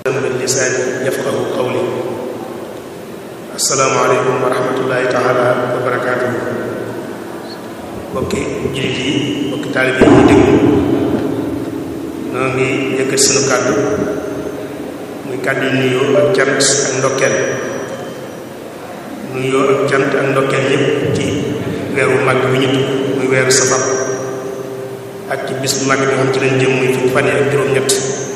min lisaani yafqahu qawli assalaamu aleykum wa rahmatullahi taala wa barakaatuhu bokki jullit yi bokki taalibe yi ñu déglu noo ngi yëkkat sunu kàddu muy kàddu yu nuyoo ak cant ak ndokkeel nuyoo ak cant ak ndokkeel yépp ci weeru màgg bi ñu dugg muy weeru safar ak ci bis bu màgg bi nga xam ci lañ jëm muy fukki fan yi ak juróom-ñett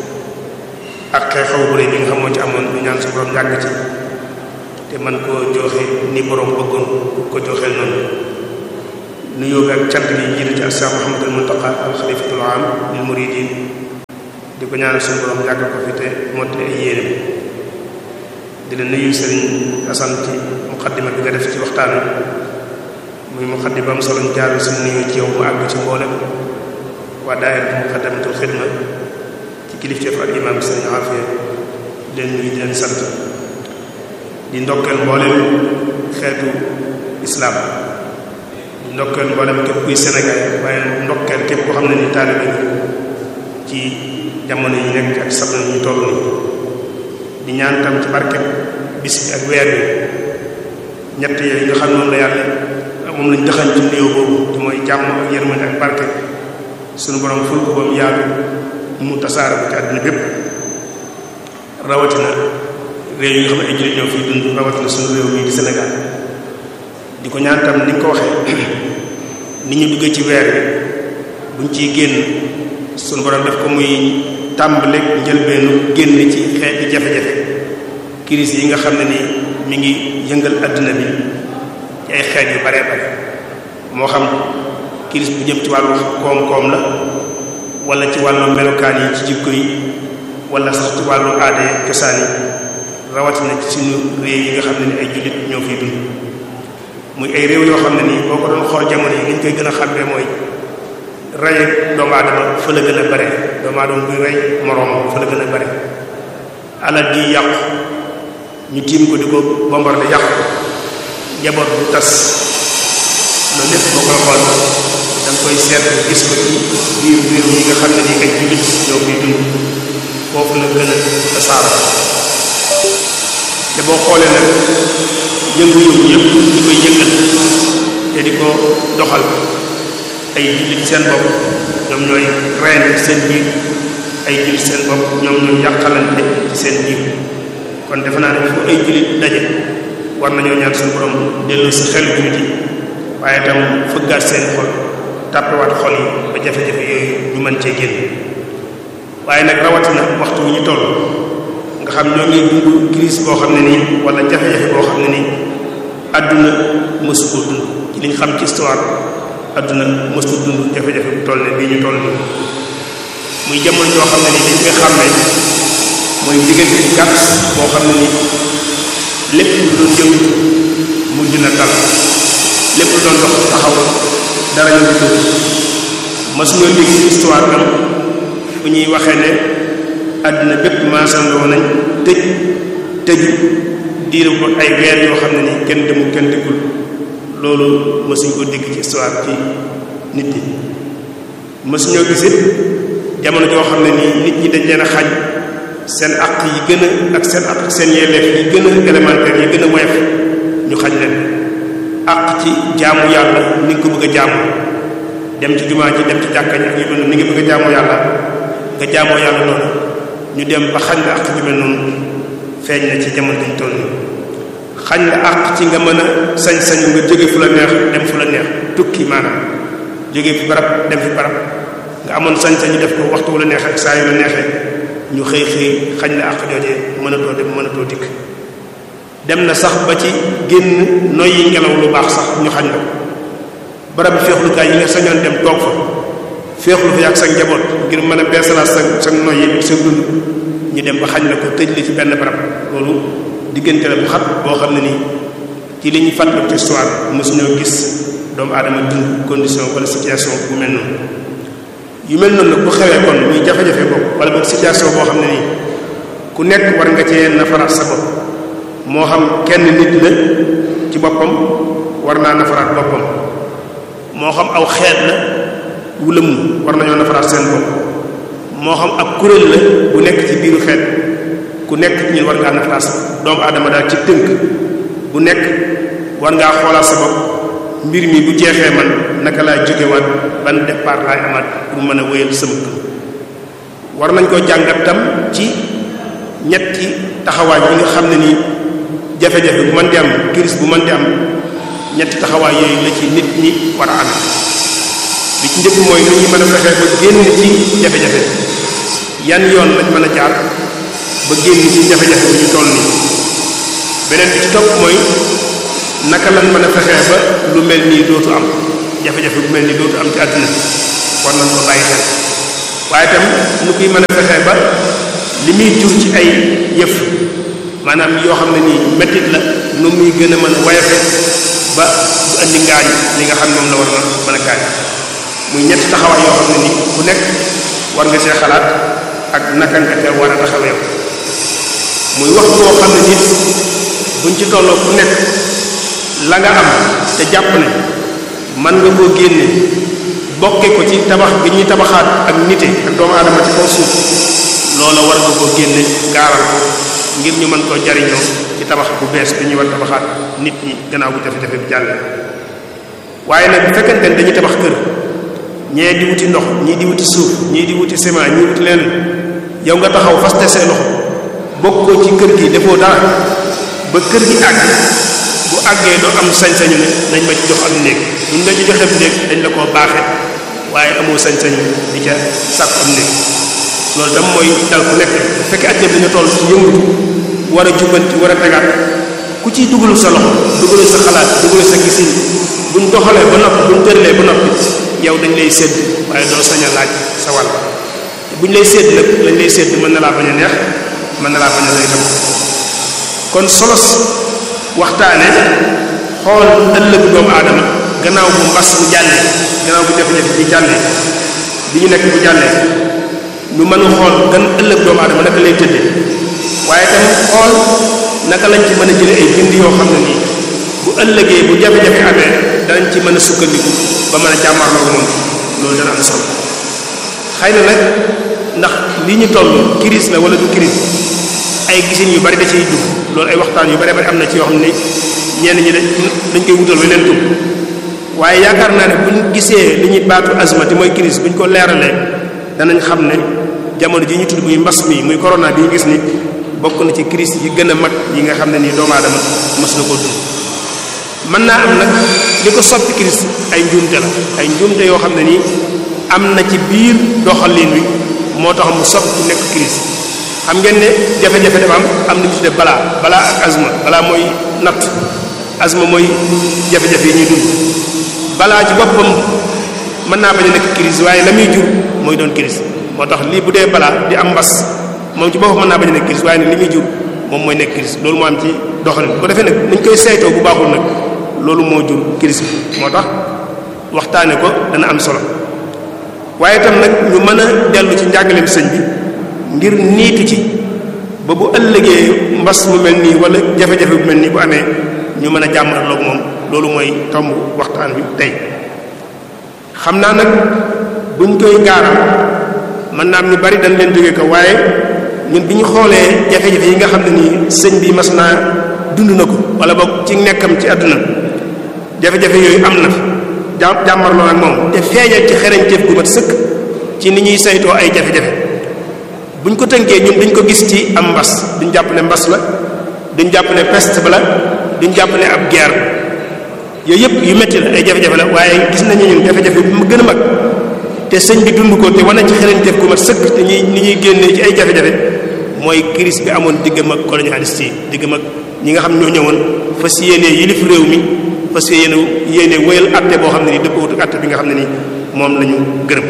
ak xew-xew bu rëy bi nga xam moo ci amoon ñu ñaan su borom yàgg ci te man koo joxe ni borom bëggoon ko joxeel noonu nuyoo bi ak cant bi jiitu ci Cheikh Mouhamadul Muntaqa al xalifatul aam lil muridin di ko ñaanal suñu borom yàgg ko fi te mottali ay yéene di la nuyu sëriñ Asan ci muqaddima bi nga def ci waxtaan muy muqaddima am solo ñu jaar suñu nuyoo ci yow mu àgg ci mboolem waa daayira muqaddamatul xidma ci kilifteef ak imaam bi sëriñ Afiya di leen nuyu di leen sant di ndokkeel mboolem xeetu islaam di ndokkeel mboolem képp kuy Sénégal waaye ndokkeel képp koo xam ne ni taalibe ci jamono yi nekk ak sabna ñu toll nii di ñaan tam ci barke bis bi ak weer bi ñett yooyu nga xam noonu la yàlla moom lañ dëxañ ci nuyoo boobu te mooy jàmm ak yërmande ak barke suñu borom ful ko ba mu yaatu mu tasaare ko ci àdduna bépp rawatina réew yi nga xam ne ay jullit ñoo fiy dund rawatina suñu réew mii di Sénégal di ko ñaan tam ni nga ko waxee ni ñu duggee ci weer bi buñ ciy génn suñu borom def ko muy tàmbale njëlbeenu génn ci xeeti jafe-jafe crise yi nga xam ne ni mi ngi yëngal àdduna bi ci ay xeet yu baree bare moo xam crise bu jëm ci wàllu koom-koom la wala ci wàllu melokaan yi ci jikko yi wala sax ci wàllu aada cosaan yi rawatina ci suñu réew yi nga xam ne ni ay jullit ñoo fiy dund muy ay réew yoo xam ne nii boo ko doon xool jamono yi li ñu koy gën a xàmmee mooy rey doomu aadama fa la gën a bare doomu aadama buy rey moroom fa la gën a bare alal di yàqu ñu tiim ko di ko bombardé yàqu ko njaboot bu tas loolu lépp boo koy xool da nga koy seet gis ko ci biir réew yi nga xam ne nii ay jullit ñoo fiy dund foofu la gën a tasaaroo te boo xoolee nag yëngu-yëngu yëpp di koy yëngal te di ko doxal ay jullit seen bopp ñoom ñooy reyante seen biir ay jullit seen bopp ñoom ñooy yàqalante ci seen biir kon defe naa ne fu ay jullit daje war nañoo ñaan suñu borom dellu si xelu jullit yi waaye itam fëggaat seen xol tàppewaat xol yi ba jafe-jafe yooyu ñu mën cee génn waaye nag rawatina waxtu wu ñu toll nga xam ñoo ngi dund crise boo xam ne nii wala jafe-jafe boo xam ne nii àdduna mësu ko dund ci liñ xam ci histoire àdduna mësu dund jafe-jafe bu toll ne bii ñu toll nii muy jamono joo xam ne nii dañ koy xàmmee mooy diggante bu gàtt boo xam ne nii lépp lu doon jëm mujj na dal lépp lu doon dox taxaw dara ñu ngi tëdd mësuñoo dégg ci histoire am fu ñuy waxee ne àdduna bépp maasandoo nañ tëj tëju diir ko ay weer yoo xam ne nii kenn demul kenn dikkul loolu mësuñ ko dégg ci histoire ci nit ñi mësuñoo gis it jamono joo xam ne nii nit ñi dañ leen a xañ seen àq yi gën a ak seen àq seen yelleef yi gën a élémentaire yi gën a woyof ñu xañ leen àq ci jaamu yàlla ni nga ko bëgg a jaamu dem ci jumaa ji dem ci jàkka ji ak yu doon ni nga bëgg a jaamu yàlla nga jaamoo yàlla noonu ñu dem ba xañ la àq ju mel noonu feeñ na ci jamono dañ toll nii xañ la àq ci nga mën a sañ-sañu nga jóge fu la neex dem fu la neex tukki maanaam jóge fi barab dem fi barab nga amoon sañ-sañu def ko waxtu wu la neexee ak saa yu la neexee ñu xëy xëy xañ la àq joojee mënatoo dem mënatoo dikk dem na sax ba ci génn noyyi ngelaw lu baax sax ñu xañ la ko barab bi feexlukaay yi nga sañoon dem toog fa féexlu fa yàgg sa njaboot ngir mën a beesalaat sa sa noyyi sa dund ñu dem ba xañ la ko tëj li ci benn barab loolu diggante la bu xat boo xam ne nii ci li ñuy fàttali ci histoire mosuñoo gis doomu aadama dund condition wala situation bu mel noonu yu mel noonu nag bu xewee kon muy jafe-jafe boobu wala boog situation boo xam ne nii ku nekk war nga cee nafaraat sa bopp moo xam kenn nit la ci boppam war naa nafaraat boppam moo xam aw xeet la wu lëmm war nañoo nafaraat seen bopp moo xam ab kuréel la bu nekk ci biiru xeet ku nekk ci ñun war ngaa naftaas doomu aadama daal ci tënk bu nekk war ngaa xoolaat sa bopp mbir mi bu jeexee man naka laa jógewaat ban départ laay amaat pour mën a wéyal sama kër war nañ ko jàngat tam ci ñetti taxawaay bi nga xam ne nii jafe-jafe bu mën di am crise bu mën di am ñetti taxawaay yooyu la ci nit ñi war a amee bi ci njëkk mooy lu ñu mën a fexee ba génn ci jafe-jafe yan yoon lañ mën a jaar ba génn ci jafe-jafe bu ñu toll nii beneen bi ci topp mooy naka lañ mën a fexee ba lu mel nii dootu am jafe-jafe bu mel nii dootu am ci àdduna war nañ ko bàyyi xel waaye itam nu koy mën a fexee ba li muy jur ci ay yëf maanaam yoo xam ne nii mettit la nu muy gën a mën a wayafe ba du andi ngaañ li nga xam ne moom la war na mën a gaañ muy ñetti taxawaay yoo xam ne nii ku nekk war nga see xalaat ak naka nga te war a taxawee muy wax boo xam ne nit buñ ci tolloo ku nekk la nga am te jàpp ne man nga koo génne bokke ko ci tabax gi ñuy tabaxaat ak nite ak doomu aadama ci kaw suuf loola war nga koo génne gaaral ko ngir ñu mën koo jariñoo ci tabax bu bees bi ñuy war tabaxaat nit ñi gannaaw bu jafe-jafe bi jàlle waaye nag bu fekkente ne dañuy tabax kër ñee di wuti ndox ñii di wuti suuf ñii di wuti ciment ñii wuti leen yow nga taxaw faste say loxo bokkoo ci kër gi defoo dara ba kër gi àgg bu àggee doo am sañ-sañu ne nañ ma ci jox am néeg buñ la ci joxee néeg dañ la koo baaxe waaye amoo sañ-sañu di ca sàkk am néeg loolu tam mooy dal ku nekk bu fekkee at dañu toll ci yëngutu war a jubbanti war a tegaat ku ciy dugalu sa loxo dugalu sa xalaat dugalu sa gisin buñ doxalee ba noppi buñ tëralee ba noppi yow dañ lay sédd waaye doo sañ a laaj sa wàll te buñ lay sédd nag lañ lay sédd mën na laa bañ a neex mën na laa bañ a lay tam kon solos waxtaane xool ëllëgu doomu aadama gannaaw bu mbas bu jàllee gannaaw bu jafe-jafe bi jàllee bi ñu nekk bu jàllee ñu mën a xool gan ëllëg doomu aadama naka lay tëddee waaye tamit xool naka lañ ci mën a jëlee ay bind yoo xam ne nii bu ëllëgee bu jafe-jafe amee danañ ci mën a sukkandiku ba mën a jàmmarloo moom loolu dana am solo xëy na nag ndax li ñu toll crise la wala du crise ay gisin yu bari da ciy dugg loolu ay waxtaan yu bari bari am na ci yoo xam ne ñenn ñi dañ dañ koy wutal weneen tur waaye yaakaar naa ne buñ gisee li ñuy baatu azma te mooy crise buñ ko leeralee danañ xam ne jamono ji ñu tudd muy mbas mi muy corona bi ñu gis ni bokk na ci crise yi gën a mag yi nga xam ne nii doomu aadama mas na ko dund mën naa am nag li ko soppi crise ay njuumte la ay njuumte yoo xam ne nii am na ci biir doxalin wi moo tax mu soppi nekk crise xam ngeen ne jafe-jafe dafa am am na ñu tudde balaa balaa ak azma balaa mooy natt azma mooy jafe-jafe yi ñuy dund balaa ci boppam mën naa bañ a nekk crise waaye la muy jur mooy doon crise moo tax lii bu dee balaa di am mbas moom ci boppam mën naa bañ a nekk crise waaye ne li muy jur moom mooy nekk crise loolu moo am ci doxalin bu ko defee nag nañ koy saytoo bu baaxul nag loolu moo jur crise bi moo tax waxtaane ko dana am solo waaye itam nag ñu mën a dellu ci njàngaleem sëñ bi ngir niitu ci ba bu ëllëgee mbas mu mel nii wala jafe-jafe bu mel nii bu amee ñu mën a jàmmarloog moom loolu mooy tomb waxtaan wi tey xam naa nag buñ koy gaaral mën naa am ñu bari dañ leen jóge ko waaye ñun bi ñu xoolee jafe-jafe yi nga xam ne nii sëñ bi mas naa dund na ko wala boog ci nekkam ci àdduna jafe-jafe yooyu am na fi jàmmarloo ak moom te feeñal ci xereñteef gu mat sëkk ci ni ñuy saytoo ay jafe-jafe buñ ko tënkee ñun duñ ko gis ci am mbas duñ jàpp ne mbas la duñ jàpp ne peste ba la duñ jàpp ne ab guerre yooyu yëpp yu metti la ay jafe-jafe la waaye gis nañu ñun jafe-jafe bi mu gën a mag te sëñ bi dund ko te wane ci xereñteef gu mat sëkk te ñuy ni ñuy génnee ci ay jafe-jafe mooy crise bi amoon diggam ak colonialiste yi diggam ak ñi nga xam ñoo ñëwoon fas yéenee yilif réew mi fas yéene yéene wéyal atte boo xam ne nii dëppoo ak atte bi nga xam ne nii moom la ñu gërëm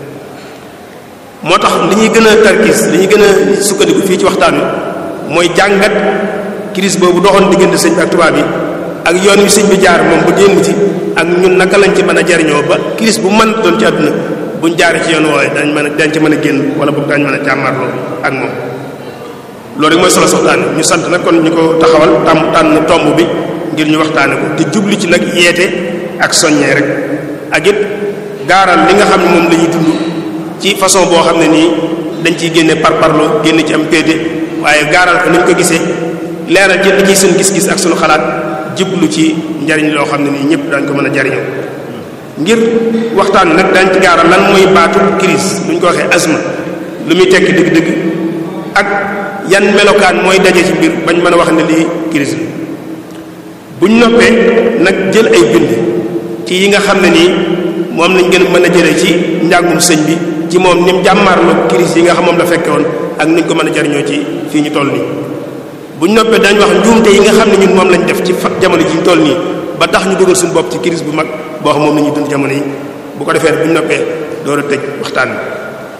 moo tax li ñuy gën a tarkis li ñuy gën a sukkandiku fii ci waxtaan wi mooy jàngat crise boobu doxoon diggante sëñ bi ak tubaab yi ak yoon wi sëñ bi jaar moom ba génn ci ak ñun naka lañ ci mën a jariñoo ba crise bu mën doon ci àdduna buñ jaaree ci yoon woowe dañ mën a dañ ci mën a génn wala boog dañ mën a jàmmarloo ak moom loolu rek mooy solo soxtaane ñu sant nag kon ñu ko taxawal tàmm tànn tomb bi ngir ñu waxtaane ko te jubli ci nag yeete ak soññee rek ak it gaaral li nga xam ne moom la ñuy dund ci façon boo xam ne nii dañ ciy génne par parlo génne ci am péete waaye gaaral ko ni ñu ko gisee leeral ci li ciy suñ gis-gis ak suñu xalaat jublu ci njariñ loo xam ne nii ñëpp dañ ko mën a jariñoo ngir waxtaan nag dañ ci gaaral lan mooy baatu crise bu ñu ko waxee asma lu muy tekki dëgg-dëgg ak yan melokaan mooy daje ci biir bañ mën a wax ne lii crise la buñ noppee nag jël ay bind ci yi nga xam ne nii moom lañ gën a mën a jëlee ci njàngum sëñ bi ci moom ni mu jàmmaarloo crise yi nga xam moom la fekke woon ak nuñ ko mën a jariñoo ci fii ñu toll nii buñ noppee dañ wax njuumte yi nga xam ne ñun moom lañ def ci fa jamono ji ñu toll nii ba tax ñu dugal suñu bopp ci crise bu mag boo xam moom la ñuy dund jamono yi bu ko defee buñ noppee door a tëj waxtaan bi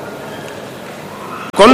kon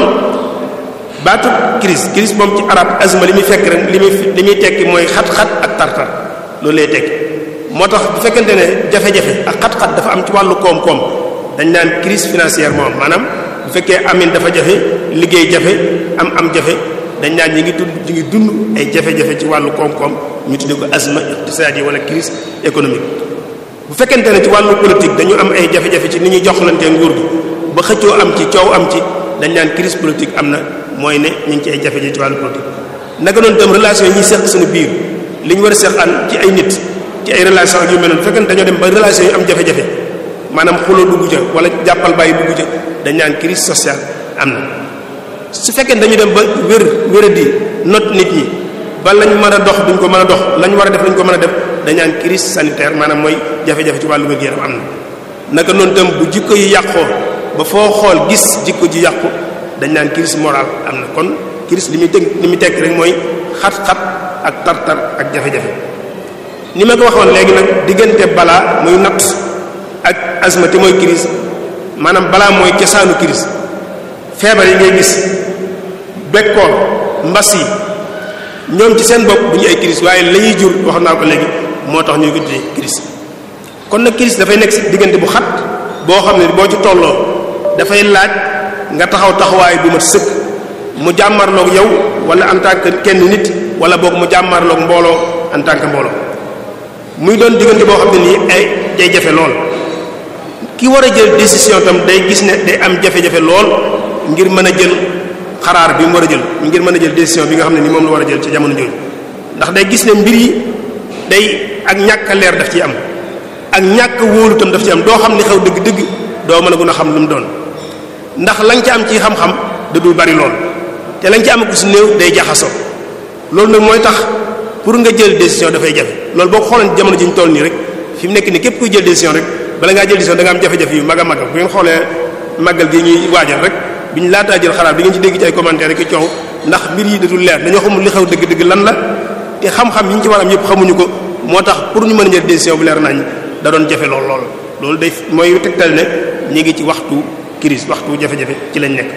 baatu crise crise moom ci arab azma li muy fekk rek li muy li muy tekki mooy xat-xat ak tartar loolu lay tekki moo tax bu fekkente ne jafe-jafe ak xat-xat dafa am ci wàllu koom-koom dañ naan crise financière moom maanaam bu fekkee amin dafa jafe liggéey jafe am am jafe dañ naan ñi ngi dund ñi ngi dund ay jafe-jafe ci wàllu koom-koom ñu tuddee ko azma iqtisaadi wala crise économique bu fekkente ne ci wàllu politique dañu am ay jafe-jafe ci ni ñuy joxlante nguur gi ba xëccoo am ci coow am ci dañ naan crise politique am na mooy ne ñu ngi ci ay jafe-jafe ci wàllu politique naka noonu tam relation yi ñuy seq suñu biir li ñu war a seq an ci ay nit ci ay relation ak yu mel noonu bu fekkente dañoo dem ba relation yi am jafe-jafe maanaam xuloo dugg ca wala jàppal bàyyi dugg ca dañ naan crise sociale am na su fekkee dañu dem ba wér wéradi not nit ñi ba lañ mën a dox duñ ko mën a dox lañ war a def duñ ko mën a def dañ naan crise sanitaire maanaam mooy jafe-jafe ci wàllu wér-gu-yaram am na naka noonu tam bu jikko yi yàqoo ba foo xool gis jikko ji yàqu dañ naan crise morale am na kon crise li muy tënk li muy tekk rek mooy xat-xat ak tar-tar ak jafe-jafe ni ma ko waxoon léegi nag diggante balaa muy natt ak asma te mooy crise maanaam balaa mooy cosaanu crise feebar yi ngay gis bekkoor mbas yi ñoom ci seen bopp bu ñu ay crise waaye la ñuy jur wax naa ko léegi moo tax ñuy ko tuddee crise kon nag crise dafay nekk si diggante bu xat boo xam ne boo ci tolloo dafay laaj nga taxaw taxawaay bu mat sëkk mu jàmmarloog yow wala en tant que kenn nit wala boog mu jàmmarloog mbooloo en tant que mbooloo muy doon diggante boo xam ne nii ay day jafe lool ki war a jël décision tam day gis ne day am jafe-jafe lool ngir mën a jël xaraar bi mu war a jël ngir mën a jël décision bi nga xam ne ni moom la war a jël ci jamono jooju ndax day gis ne mbir yi day ak ñàkk a leer daf ci am ak ñàkk a wóolu tam daf ci am doo xam li xew dëgg-dëgg doo mën a gën a xam lu mu doon ndax lañ ci am ci xam-xam da dul bari lool te lañ ci am ku si néew day jaxasoo loolu nag mooy tax pour nga jël décision dafay jafe loolu boo ko xoolee jamono ji ñu toll nii rek fi mu nekk nii képp kuy jël décision rek bala ngaa jël décision da nga am jafe-jafe yu mag a mag bu ngeen xoolee màggal gi ñuy waajal rek bi ñu laataa jël xalaat bi ngeen ci dégg ci ay commentaire rek coow ndax mbir yi datul leer dañoo xamul li xew dëgg-dëgg lan la te xam-xam yi ñu ci war am yëpp xamuñu ko moo tax pour ñu mën a jël décision bu leer nañ da doon jafe lool lool loolu day mooy tegtal ne ñu ngi ci waxtu crise waxtu jafe-jafe ci lañ nekk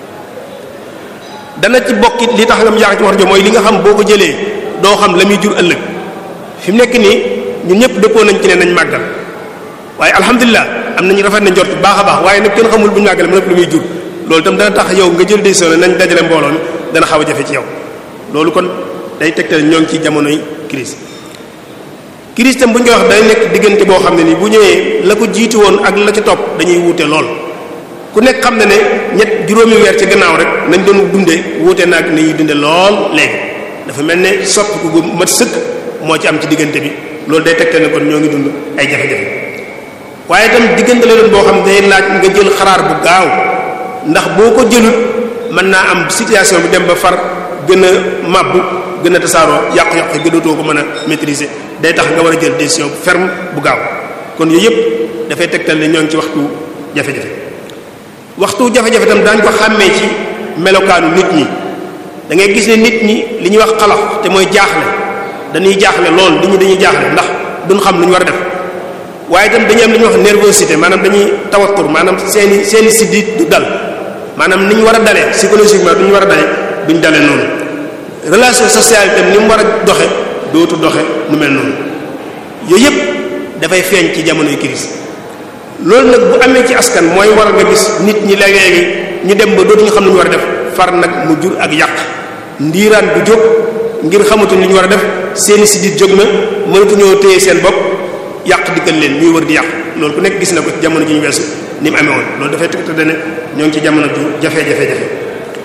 dana ci bokkit li tax nga mu yaakaar ci wax jo mooy li nga xam boo ko jëlee doo xam la muy jur ëllëg fi mu nekk nii ñun ñëpp dëppoo nañ ci ne nañ màggal waaye alhamdulilah am nañu rafet na njort bu baax a baax waaye nag kenn xamul bu ñu màggale mu nekk lu muy jur loolu itam dana tax yow nga jël décision ne nañ dajale mbooloo mi dana xaw a jafe ci yow loolu kon day tegtal ñoo ngi ci jamonoy crise crise tam bu ñu koy wax day nekk diggante boo xam ne nii bu ñëwee la ko jiitu woon ak la ca topp dañuy wuute lool ku nekk xam ne ne ñett juróomi weer ci gannaaw rek nañ doon dundee wuute naag ni ñuy dunde lool léegi dafa mel ne soppi ku gu mat sëkk moo ci am ci diggante bi loolu day tegtal ne kon ñoo ngi dund ay jafe-jafe waaye itam diggante la doon boo xam ne day laaj nga jël xaraar bu gaaw ndax boo ko jëlut mën naa am situation bi dem ba far gën a màbbu gën a tasaaroo yàqu-yàqu yi gënootoo ko mën a maîtriser day tax nga war a jël décision ferme bu gaaw kon yooyu yëpp dafay tegtal ne ñoo ngi ci waxtu jafe-jafe waxtu jafe-jafe tam daañu ko xàmmee ci melokaanu nit ñi da ngay gis ne nit ñi li ñuy wax xalax te mooy jaaxle dañuy jaaxle lool nit ñi dañuy jaaxle ndax duñ xam lu ñu war a def waaye itam dañuy am li ñuy wax nervosité maanaam dañuy tawatur maanaam seeni seeni siddiit du dal maanaam ni ñu war a dalee psychologiquement du ñu war a dalee duñ dale noonu relation sociale itam ni mu war a doxe dootu doxe nu mel noonu yooyu yëpp dafay feeñ ci jamonoy crise loolu nag bu amee ci askan mooy waral nga gis nit ñi léeg-léegi ñu dem ba dootuñu xam lu ñu war a def far nag mu jur ak yàq ndiiraan bu jóg ngir xamatuñ li ñu war a def seeni sidit jóg na mënatuñoo téye seen bopp yàq dikkal leen ñuy wër di yàq loolu ku nekk gis na ko ci jamono ji ñu weesu ni mu amee woon loolu dafay tegtale ne ñoo ngi ci jamono ju jafe-jafe-jafe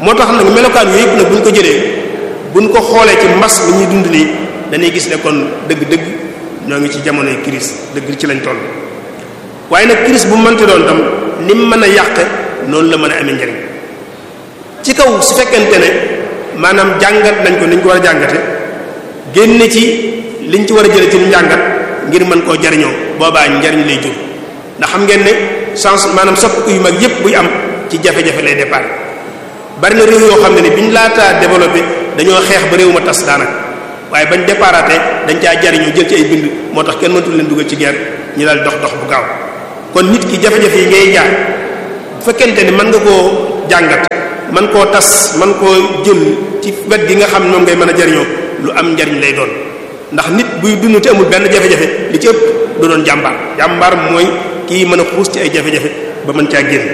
moo tax nag melokaan yooyu yëpp nag bu ñu ko jëlee bu ñu ko xoolee ci mbas mi ñuy dund nii dañuy gis ne kon dëgg-dëgg ñoo ngi ci jamonoy crise dëgg ci lañ toll waaye nag crise bu mënti doon tam ni mu mën a yàqe noonu la mën a amee njariñ ci kaw su fekkente ne maanaam jàngat nañ ko ni ñu ko war a jàngate génne ci liñ ci war a jële ci njàngat ngir mën koo jariñoo boobaa njariñ lay jur ndax xam ngeen ne chance maanaam soppiku yu mag yépp buy am ci jafe-jafe lay départ bari na réew yoo xam ne ni biñ laataa développé dañoo xeex ba réew ma tas daanaka waaye bañ départaté dañ caa jariñoo jël ci ay bind moo tax kenn mënatul leen dugal ci guerre ñi daal dox dox bu gaaw kon nit ki jafe-jafe yi ngay jaar bu fekkente ni mën nga koo jàngat man koo tas man koo jël ci wet gi nga xam moom ngay mën a jariñoo lu am njariñ lay doon ndax nit buy dund te amul benn jafe-jafe li ci ëpp du doon jàmbaar jàmbaar mooy kii mën a xuus ci ay jafe-jafe ba mën caa génn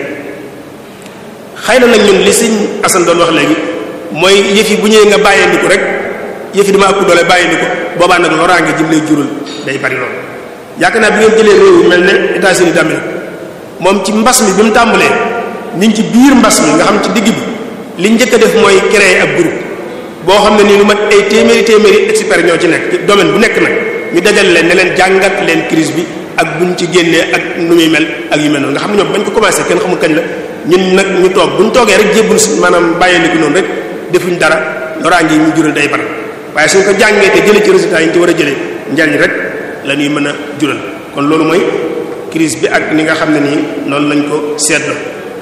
xëy na nag ñun li sëñ Assane doon wax léegi mooy yëf yi bu ñëwee nga bàyyeendiku rek yëf yi dama ëpp doole bàyyeendiku boobaa nag loraange jëm lay jural day bari lool yaakaar naa bi ngeen jëlee réew mel ne États-Unis d'Amérique moom ci mbas mi bi mu tàmbalee ñu ngi ci biir mbas mi nga xam ci digg bi li njëkk a def mooy créer ab groupe boo xam ne nii lu mat ay téeméeri téeméeri experts ñoo ci nekk domaine bu nekk nag ñu dajal leen ne leen jàngat leen crise bi ak buñ ci génnee ak nu muy mel ak yu mel noonu nga xam ne ñoom bañ ko commencé kenn xamul kañ la ñun nag ñu toog buñ toogee rek jébbul si maanaam bàyyee ko noonu rek defuñ dara loraange yi ñu jural day bari waaye suñ ko jàngee te jëlee ci résultats yi ñu ci war a jëlee njariñ rek la ñuy mën a jural kon loolu mooy crise bi ak ni nga xam ne nii noonu lañ ko seetlu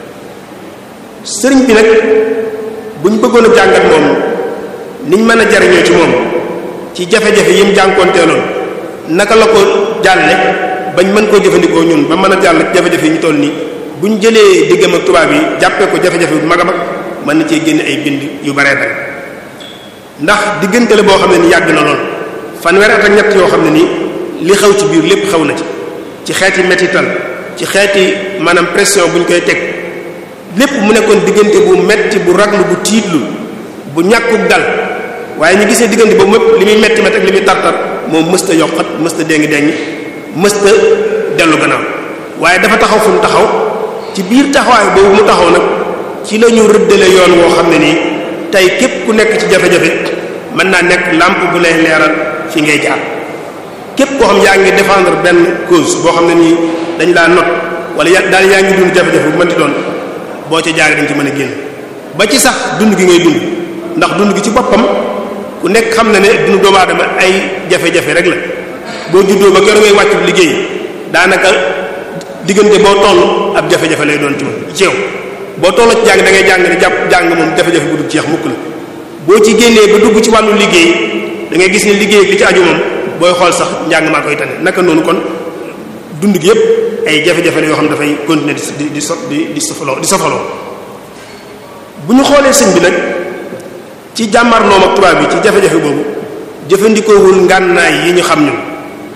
sëriñ bi nag buñ bëggoon a jàngat moom niñ mën a jariñoo ci moom ci jafe-jafe yi mu jànkoonteeloon naka la ko jàlle bañ mën koo jëfandikoo ñun ba mën a jàll jafe-jafe yi ñu toll nii buñ jëlee diggam ak tubaab yi jàppee ko jafe-jafe bu mag a mag mën na cee génne ay bind yu baree bare ndax diggante la boo xam ne ni yàgg na lool fanweeri at ak ñett yoo xam ne nii li xew ci biir lépp xew na ci ci xeeti mettital ci xeeti maanaam pression bu ñu koy teg lépp mu nekkoon diggante bu metti bu raglu bu tiitlu bu ñàkkuk dal waaye ñu gisee diggante boobu mépp li muy metti metti ak li muy tartar moom mësta yokkat mësta déngi déngi mësta dellu gannaaw waaye dafa taxaw fu mu taxaw ci biir taxawaay boobu mu taxaw nag ci la ñu rëddale yoon woo xam ne nii tey képp ku nekk ci jafe-jafe mën naa nekk lampe bu lay leeral fi ngay jaar képp koo xam yaa ngi défendre benn cause boo xam ne nii dañ laa not wala ya daal yaa ngi dund jafe-jafe bu mënti doon boo ca jaaree dañ ci mën a génn ba ci sax dund gi ngay dund ndax dund gi ci boppam ku nekk xam na ne dund doomu aadama ay jafe-jafe rek la boo juddoo ba keroog ngay wàccu liggéey daanaka diggante boo toll ab jafe-jafe lay doon ci moom ci yow boo toll ci jàng da ngay jàng ne jàpp jàng moom jafe-jafe bu dul jeex mukk la boo ci génnee ba dugg ci wàllu liggéey da ngay gis ne liggéey ak li ci aju moom booy xool sax njàng maa koy tane naka noonu kon dund gi yépp ay jafe-jafe la yoo xam ne dafay continuer di di so di di sofaloo di sofaloo bu ñu xoolee sëñ bi nag ci jàmmarloom ak tubaab bi ci jafe-jafe boobu jëfandikoowul ngànnaay yi ñu xam ñun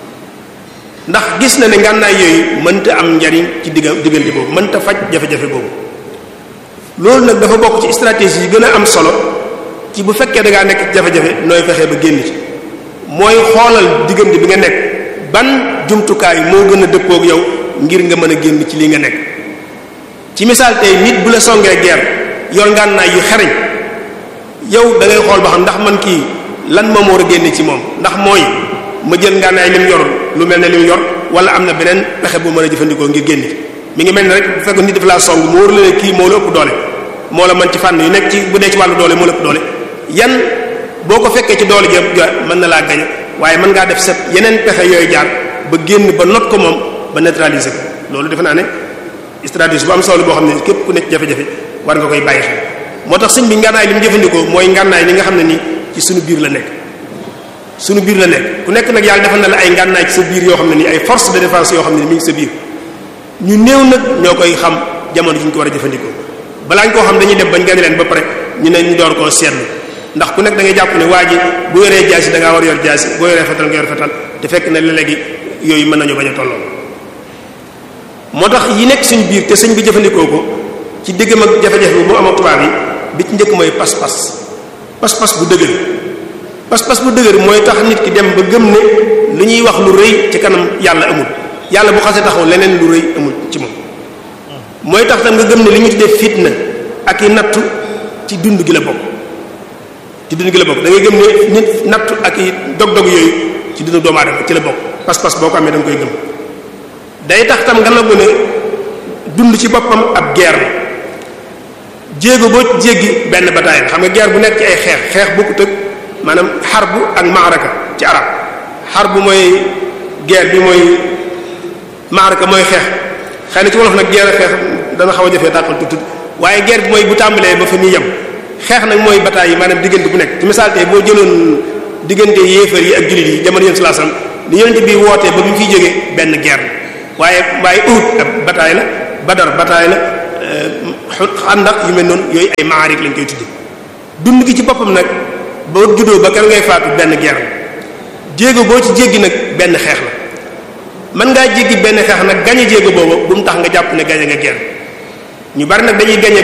ndax gis na ne ngànnaay yooyu mënta am njariñ ci digga diggante boobu mënta faj jafe-jafe boobu loolu nag dafa bokk ci stratégie yi gën a am solo ci bu fekkee da ngaa nekk jafe-jafe nooy fexee ba génn ci mooy xoolal diggante bi nga nekk ban jumtukaay moo gën a dëppook yow ngir nga mën a génn ci li nga nekk ci misaal tey nit bu la songee guerre yor ngànnaay yu xereñ yow da ngay xool ba xam ndax man kii lan moom war a génne ci moom ndax mooy ma jël ngànnaay lim yor lu mel ne lim yor wala am na beneen pexe bu mën a jëfandikoo ngir génn ci mi ngi mel ne rek bu fekk nit dafa laa song mu wóor la ne kii moo la ëpp doole moo la mën ci fànn yu nekk ci bu dee ci wàllu doole moo la ëpp doole yan boo ko fekkee ci doole jëm mën na laa gañe waaye mën ngaa def set yeneen pexe yooyu jaar ba génn ba not ko moom ba neutraliser ko loolu defe naa ne stratégie bu am solo boo xam ne képp ku nekk jafe-jafe war nga koy bàyyi xel moo tax sëñ bi ngànnaay li mu jëfandikoo mooy ngànnaay li nga xam ne nii ci suñu biir la nekk suñu biir la nekk ku nekk nag yàlla defal na la ay ngànnaay ci sa biir yoo xam ne nii ay force de défense yoo xam ne ni mi ngi sa biir ñu néew nag ñoo koy xam jamono ji ñu ko war a jëfandikoo balaa ñu koo xam dañuy dem bañ gane leen ba pare ñu ne ñu door koo seetlu ndax ku nekk da ngay jàpp ne waa ji bu yoree jaasi da ngaa war yor jaasi boo yoree fetal nga yor fetal te fekk na léegi yooyu mën nañu bañ a tolloo moo tax yi nekk suñu biir te sëñ bi jëfandikoo ko ci diggam ak jafe-jafe bu mu am ak tubaab yi bi ci njëkk mooy pas-pas pas-pas bu dëgër pas-pas bu dëgër mooy tax nit ki dem ba gëm ne lu ñuy wax lu rëy ci kanam yàlla amul yàlla bu xasee taxaw leneen lu rëy amul ci moom mooy tax tam nga gëm ne li ñu tuddee fitna ak i nattu ci dund gi la bokk ci dund gi la bokk da ngay gëm ne nit nattu ak i dog-dog yooyu ci dundu doomu aadama ci la bokk pas-pas boo ko amee da nga koy gëm day tax tam nga nangu ne dund ci boppam ab guerre la jéego boo jéggi benn bataille xam nga guerre bu nekk ci ay xeex xeex bokkut ak maanaam xarbu ak maaraka ci arab xarbu mooy guerre bi mooy maaraka mooy xeex xëy na ci wolof nag guerre xeex dana xaw a jafee dàqal tuuti waaye guerre bi mooy bu tàmbalee ba fa muy yem xeex nag mooy bataille yi maanaam diggante bu nekk ci misaal tey boo jëloon diggante yéefar yi ak jullit yi jamono yéen sallallahu alayhi wasallam li yonent bi wootee ba bi mu fiy jógee benn guerre waaye waaye Uhud ab bataille la Badar bataille la xandax yu mel noonu yooyu ay maarik lañ koy tudde dund gi ci boppam nag boo juddoo ba kër ngay faatu benn guerre jéego boo ci jéggi nag benn xeex la mën ngaa jéggi benn xeex nag gañe jéego boobu bu mu tax nga jàpp ne gañe nga guerre ñu bari nag dañuy gañe